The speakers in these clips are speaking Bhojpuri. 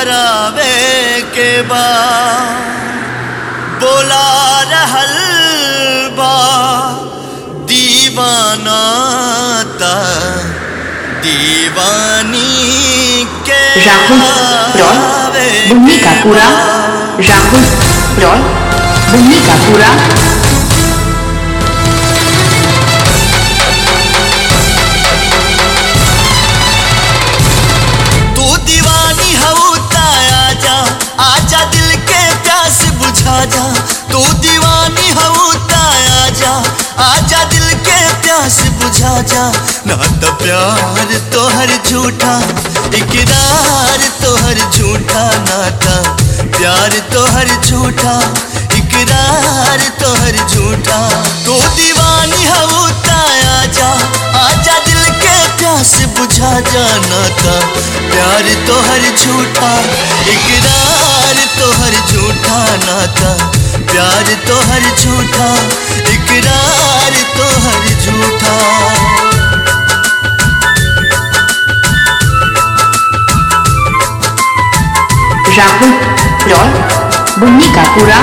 करावे के बा बोला रहल बा दीवाना ता दीवानी के राहुल रॉय आवे बुन्नी का के पूरा बा। राहुल रॉय बुन्नी का पूरा तू दीवानी हऊ आजा आजा दिल के प्यास बुझा जा तू दीवानी हऊ आजा आजा दिल के प्यास बुझा जा ना तो प्यार तोहर झूठा इकरार तोहर झूठा नाता प्यार तोहर झूठा इकरार तोहर झूठा तू दीवानी हऊ आजा आजा दिल के प्यास बुझा जाना था प्यार तोहर झूठा इकरार तोहर झूठा नाता प्यार तोहर झूठा इकरार तोहर झूठा राहुल रॉय बुन्नी का पूरा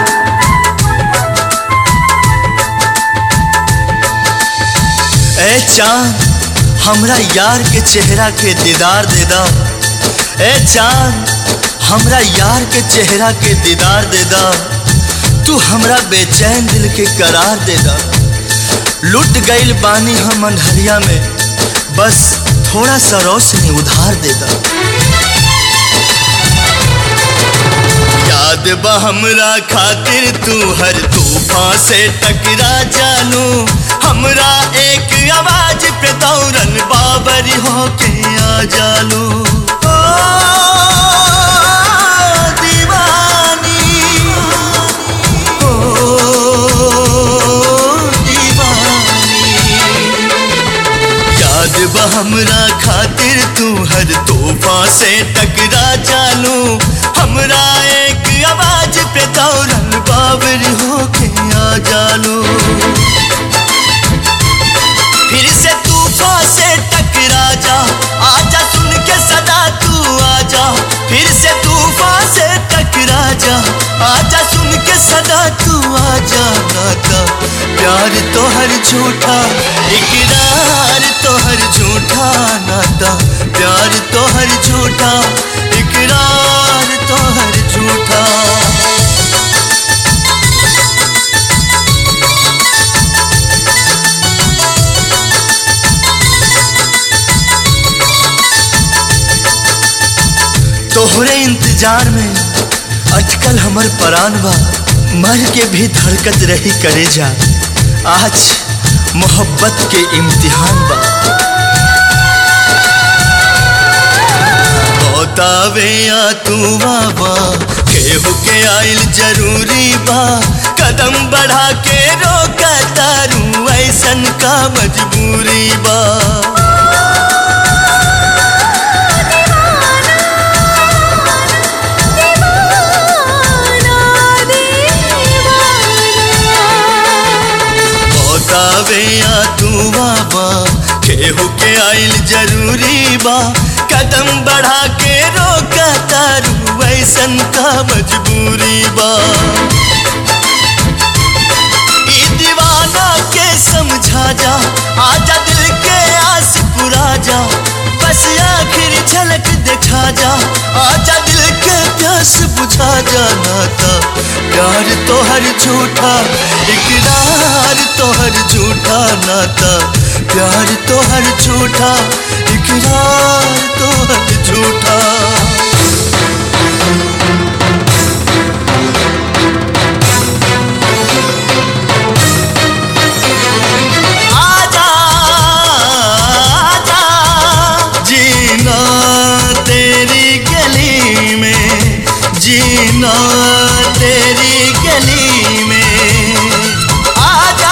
ए चांद हमरा यार के चेहरा के दीदार दे दा ए चांद हमरा यार के चेहरा के दीदार दे दा तू हमरा बेचैन दिल के करार दे दा लुट गईल बानी हम अंधरिया में बस थोड़ा सा रोशनी उधार दे दा याद बा हमरा खातिर तू हर तूफान से टकरा जानू हमरा एक आवाज पे दौरन बाबर होके आ जालू ओ, दीवानी ओ, दीवानी याद बा हमरा खातिर तू हर तोहफा से टकरा जानू हमरा एक आवाज पे दौरन बाबर होके आ जालू फिर से तूफा से टकरा जा आजा सुन के सदा तू आजा फिर से तूफा से टकरा जा आजा सुन के सदा तू आजा नाता प्यार तो हर झूठा इकरार तो हर झूठा नाता प्यार तो हर झूठा इकरार तो हर झूठा तोहरे इंतजार में अटकल हमर परान बा मर के भी धड़कत रही करे जा आज मोहब्बत के इम्तिहान बा बतावे या तू बाबा केहू के आइल जरूरी बा कदम बढ़ा के रोका तारू ऐसन का मजबूरी बा बतावे या तू बाबा केहू के आइल जरूरी बा कदम बढ़ा के रोका तारू ऐसन का मजबूरी बा ई दीवाना के समझा जा आजा दिल के आस पुरा जा बस आखिर झलक दिखा जा आजा दिल के प्यास बुझा जा नाता प्यार तो हर झूठा इकरार तो हर झूठा नाता प्यार तो हर झूठा इकरार तो हर झूठा आजा आजा जीना तेरी गली में जीना तेरी गली में आजा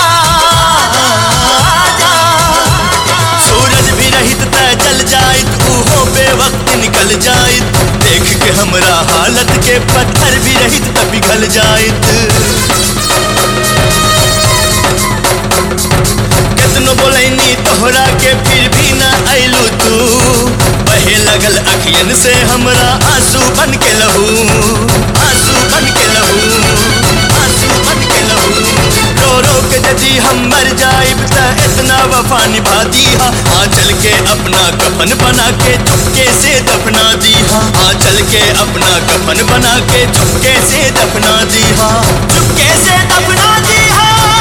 आजा सूरज भी रहित त जल जाइत उहो बेवक्त निकल जाइत देख के हमरा हालत के पत्थर भी रहित त पिघल जाइत कितनो बोलैनी तोहरा के फिर भी ना अइलू तू बहे लागल अखियन से हमरा आंसू बन के लहू आंसू बन के लहू आंसू बन के लहू रो रो के यदि हम मर जाइब त इतना वफा निभा दीहा आ चल के अपना कफन बना के चुपके से दफना दीहा आ चल के अपना कफन बना के चुपके से दफना दीहा चुपके से दफना दीहा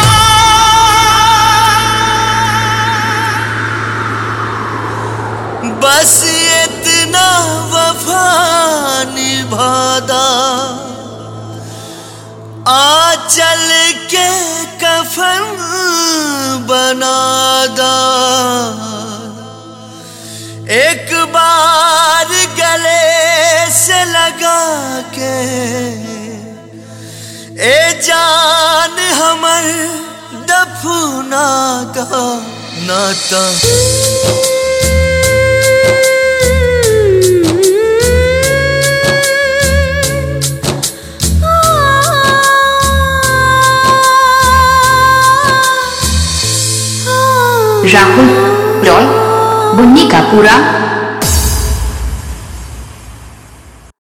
बस इतना वफा निभादा आ चल के कफन बनादा एक बार गले से लगा के ए जान हमर दफना का नाता राहुल रॉय बुन्नी का पूरा